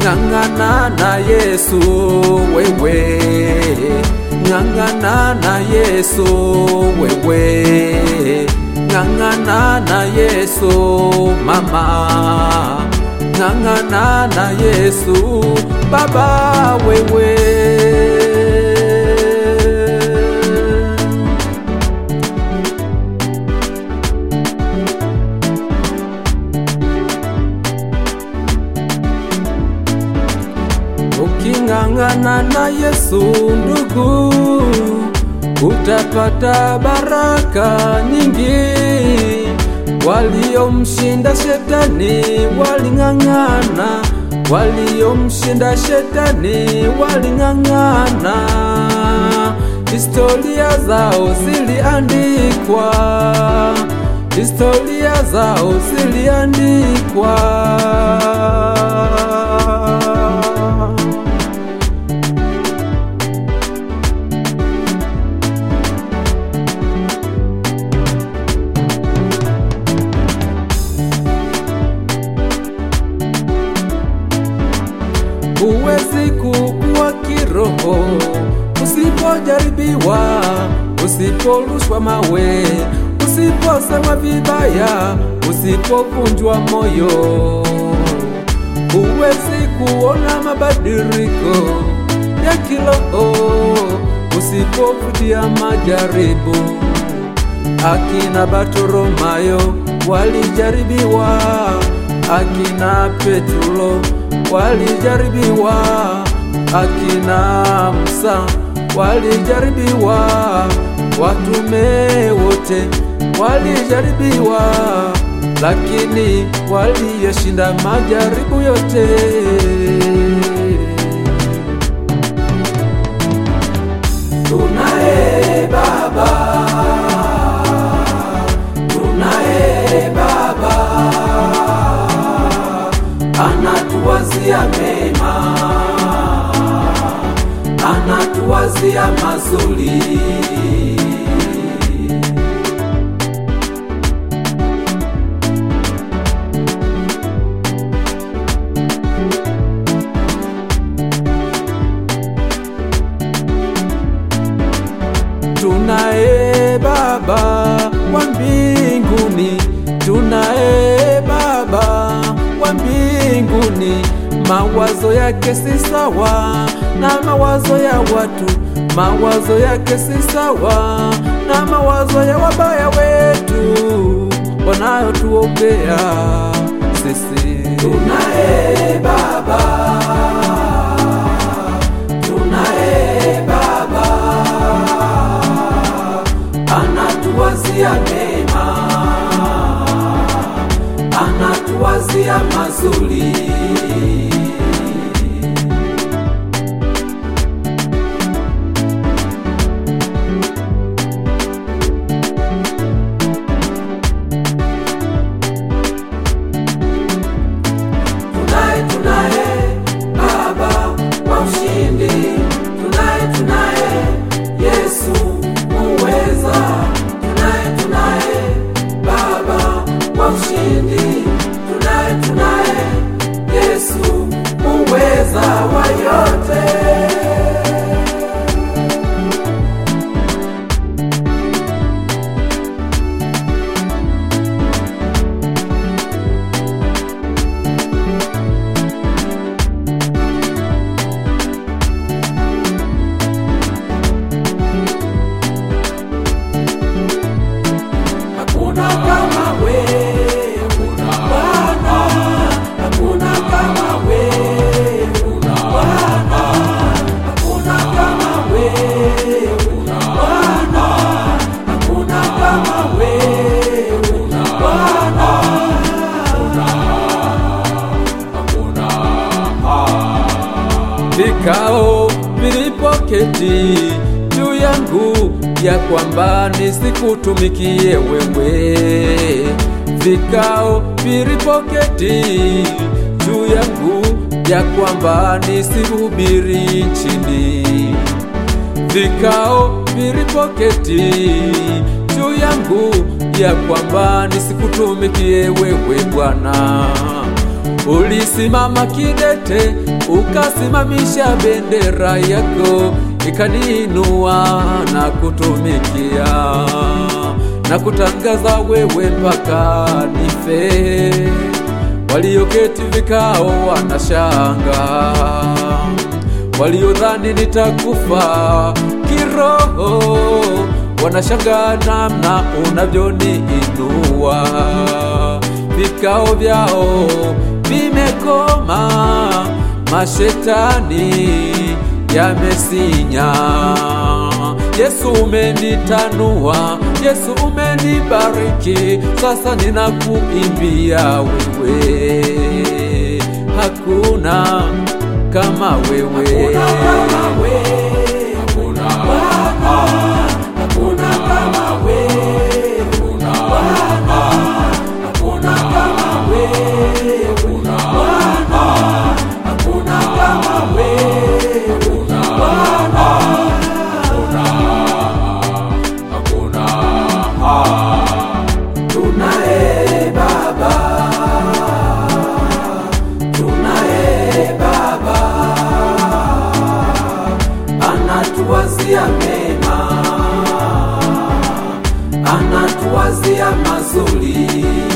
ng'ang'ana na Yesu wewe, ng'ang'ana na Yesu wewe, ng'ang'ana na Yesu mama, ng'ang'ana na Yesu baba wewe. Uking'ang'ana na Yesu ndugu, utapata baraka nyingi. Waliomshinda shetani waling'ang'ana, waliomshinda shetani waling'ang'ana. Historia zao ziliandikwa, historia zao ziliandikwa. Huwezi kukua kiroho usipojaribiwa, usiporushwa mawe, usiposemwa vibaya, usipovunjwa moyo. Huwezi kuona mabadiliko ya kiroho usipopitia majaribu. Akina Bartolomayo walijaribiwa, akina Petro walijaribiwa, akina Musa walijaribiwa, watume wote walijaribiwa, lakini waliyeshinda majaribu yote. Tunaye Baba, tunaye Baba anatuwazia mema, anatuwazia mazuri. Tunaye Baba wa mbinguni, tunaye Baba wa mbinguni, mawazo yake si sawa na mawazo ya watu, mawazo yake si sawa na mawazo ya wabaya wetu wanayotuombea sisi. Tunaye Baba, tunaye Baba anatuwazia mema, anatuwazia mazuri. Tunaye, tunaye Baba wa ushindi, tunaye, tunaye Yesu muweza, tunaye, tunaye Baba wa ushindi, tunaye, tunaye Yesu muweza wa yote. Hakuna kama we, Bwana, hakuna kama we, Bwana, hakuna kama we, Bwana, hakuna kama we, Bwana. Vikao vilipoketi juu yangu ya kwamba nisikutumikie wewe, vikao vilipoketi juu yangu ya kwamba nisihubiri nchini, vikao vilipoketi juu yangu ya kwamba nisikutumikie wewe Bwana, ulisimama kidete, ukasimamisha bendera yako, ikaniinua na kutumikia na kutangaza wewe mpaka nife. Walioketi vikao wanashanga, waliodhani nitakufa kiroho wanashanga namna unavyoniinua. Vikao vyao vimekoma, mashetani yamesinya. Yesu umenitanua, Yesu umenibariki, sasa ninakuimbia wewe, hakuna kama wewe, Tunaye Baba, tunaye Baba, anatuwazia mema, anatuwazia mazuri.